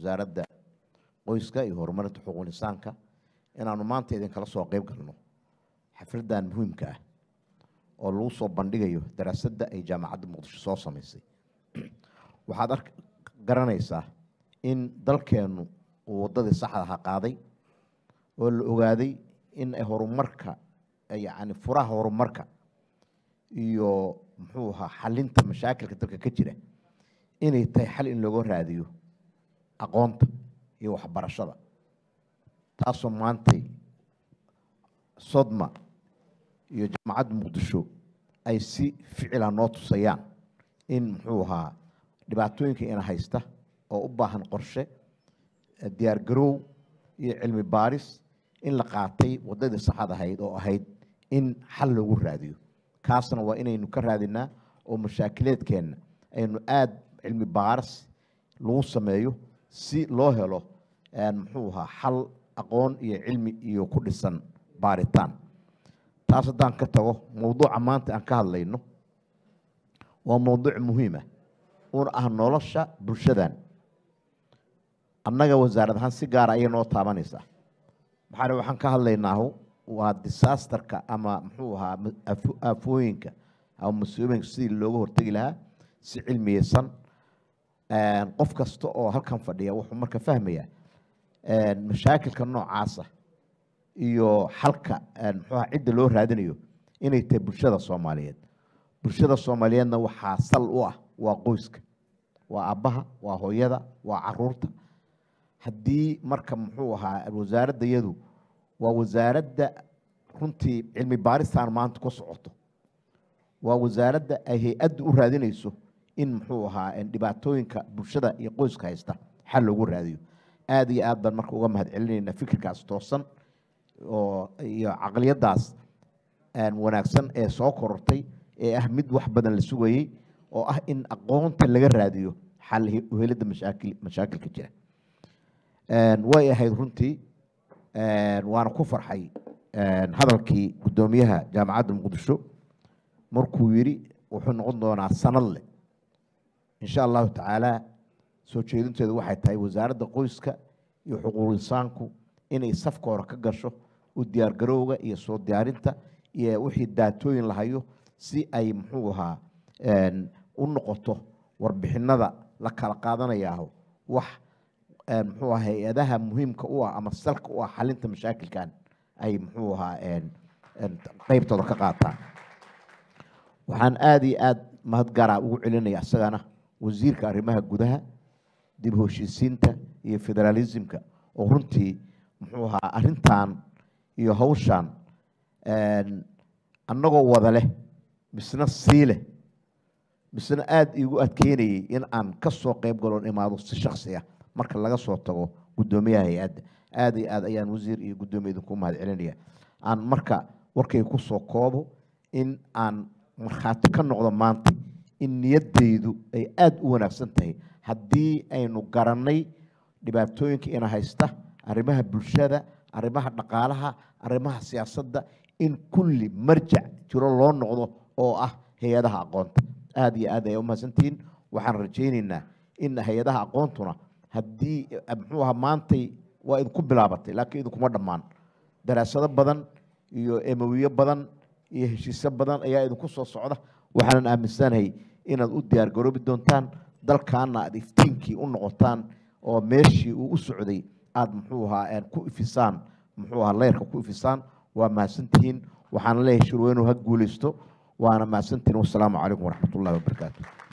wasaaradda qoyska iyo horumarinta xuquuq insaanka inaanu maanta idinkala soo qeyb galno xafladdan muhiimka ah oo lagu soo bandhigayo daraasadda ay jaamacadda muqdisho soo samaysay waxaad ark garanaysaa in dalkeennu uu waddadii saxda ahaa qaaday oo la ogaaday in ay horumarka yacni furaha horumarka iyo muxuu ahaa xalinta mashaakilka dalka ka jira inay tahay xal in looga raadiyo aqoonta iyo waxbarashada taasoo maantay sodma iyo jaamacadda muqdisho ay si ficila noo tusayaan in muxuu ahaa dhibaatooyinka ina haysta oo u baahan qorshe diyaar garoow iyo cilmi baaris in la qaatay waddadii saxad ahayd oo ahayd in xal loogu raadiyo kaasna waa inaynu ka raadinaa oo mashaakileedkeenna aynu aada cilmi baaris lagu sameeyo si loo helo muxuu ahaa xal aqoon iyo cilmi iyo ku dhisan baaritaan taas haddaan ka tago mowduuca maanta aan ka hadlayno waa mowduuc muhiima una ah nolosha bulshadan annaga wasaarad ahaan si gaara ayay noo taabanaysaa maxaa waxaan ka hadlaynaahu waa disaasterka ama muxuu ahaa aafooyinka ama mas-uuliyinka sidii looga hortegi lahaa si cilmiyeysan qof kasta oo halkan fadhiya wuxuu marka fahmayaa mashaakilka noocaasa iyo xalka muxuuha cidda loo raadinayo inay tahay bulshada soomaaliyeed bulshada soomaaliyeedna waxaa sal u ah waa qoyska waa abbaha waa hooyada waa caruurta haddii marka muxuu ahaa wasaaradda yadu waa wasaaradda runtii cilmi baaristaan maanta ku socoto waa wasaaradda ay hay-adda u raadinayso in muxuu ahaa dhibaatooyinka bulshada iyo qoyska haysta xal loogu raadiyo aada iyo aad baan marka uga mahad celinayna fikirkaas toosan oo iyo caqliyaddaas wanaagsan ee soo korortay ee ah mid wax badan la sugayey oo ah in aqoonta laga raadiyo xal uhelidda mashaakil mashaakilka jira way ahayd runtii waana ku farxay hadalkii guddoomiyaha jaamacadda muqdisho markuu yidhi wuxuu noqon doonaa sanad leh insha allahu tacaala soo jeedinteedu waxay tahay wasaaradda qoyska iyo xuquuq insaanku inay safka hore ka gasho u diyaargarowga iyo soo diyaarinta iyo wixii daatooyin lahayo si ay muxuu ahaa u noqoto warbixinada la kala qaadanayaaho wax muxuu aha hay-adaha muhiimka u ah ama salka u ah xalinta mashaakilkan ay muxuu ahaa qeybtooda ka qaataan waxaan aada iyo aada mahad gaara ugu celinaya isagana wasiirka arrimaha gudaha dib heshiisiinta iyo federaalismka oo runtii muxuu ahaa arintan iyo hawshan annagoo wada leh misna sii leh misna aada iigu adkeynayay in aan ka soo qeyb galoon imaado si shaksi ah marka laga soo tago guddoomiyaha hay-adda aada iyo aad ayaan wasiir iyo guddoomiya idinku mahad celinaya aan marka warkay ku soo koobo in aan markhaati ka noqdo maanta in niyaddaydu ay aada u wanaagsan tahay haddii aynu garannay dhibaatooyinka ina haysta arrimaha bulshada arrimaha dhaqaalaha arrimaha siyaasadda in kulli marjac jiro loo noqdo oo ah hay-adaha aqoonta aada iyo aad ay u mahadsantihiin waxaan rajaynaynaa in hay-adaha aqoontuna haddii muxuu ahaa maantay waa idinku bilaabatay laakiin idinkuma dhammaan daraasado badan iyo emowiyo badan iyo heshiisyo badan ayaa idinku soo socda waxaanan aaminsanahay inaad u diyaar garoobi doontaan dalkaana aad iftiinkii u noqotaan oo meeshii uu u socday aada muxuu ahaa ku ifisaan muxuu ahaa leyrka ku ifisaan waa mahadsantihiin waxaana leeyahay shirweynuhu ha guulaysto waana mahadsantihiin wassalaamu calaykum waraxmat ullahi wabarakaatu